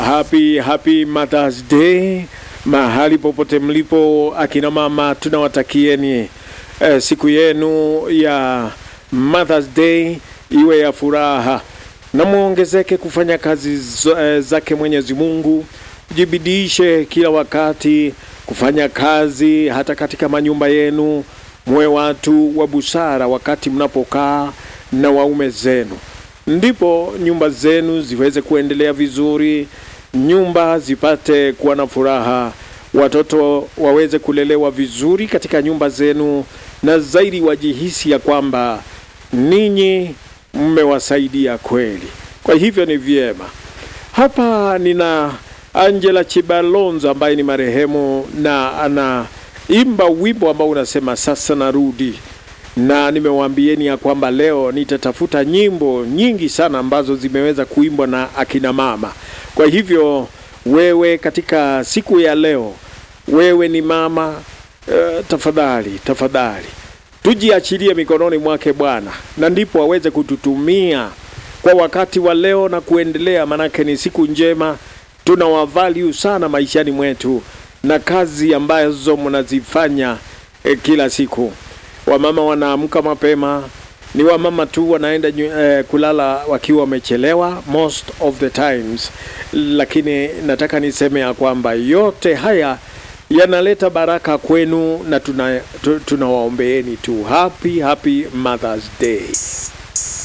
Happy, happy Mother's Day mahali popote mlipo, akina mama tunawatakieni eh, siku yenu ya Mother's Day iwe ya furaha na muongezeke kufanya kazi z- eh, zake Mwenyezi Mungu, jibidishe kila wakati kufanya kazi, hata katika manyumba yenu, muwe watu wa busara wakati mnapokaa na waume zenu, ndipo nyumba zenu ziweze kuendelea vizuri, nyumba zipate kuwa na furaha, watoto waweze kulelewa vizuri katika nyumba zenu, na zaidi wajihisi ya kwamba ninyi mmewasaidia kweli. Kwa hivyo ni vyema. Hapa nina Angela Chibalonzo ambaye ni marehemu na anaimba wimbo ambao unasema sasa narudi, na nimewaambieni ya kwamba leo nitatafuta nyimbo nyingi sana ambazo zimeweza kuimbwa na akina mama. Kwa hivyo wewe, katika siku ya leo, wewe ni mama uh, tafadhali tafadhali tujiachilie mikononi mwake Bwana, na ndipo aweze kututumia kwa wakati wa leo na kuendelea, manake ni siku njema. Tuna wavalue sana maishani mwetu na kazi ambazo mnazifanya eh, kila siku. Wamama wanaamka mapema, ni wamama tu wanaenda nyu- eh, kulala wakiwa wamechelewa most of the times, lakini nataka niseme ya kwamba yote haya yanaleta baraka kwenu na tuna, tu- tunawaombeeni tu happy happy Mother's Day.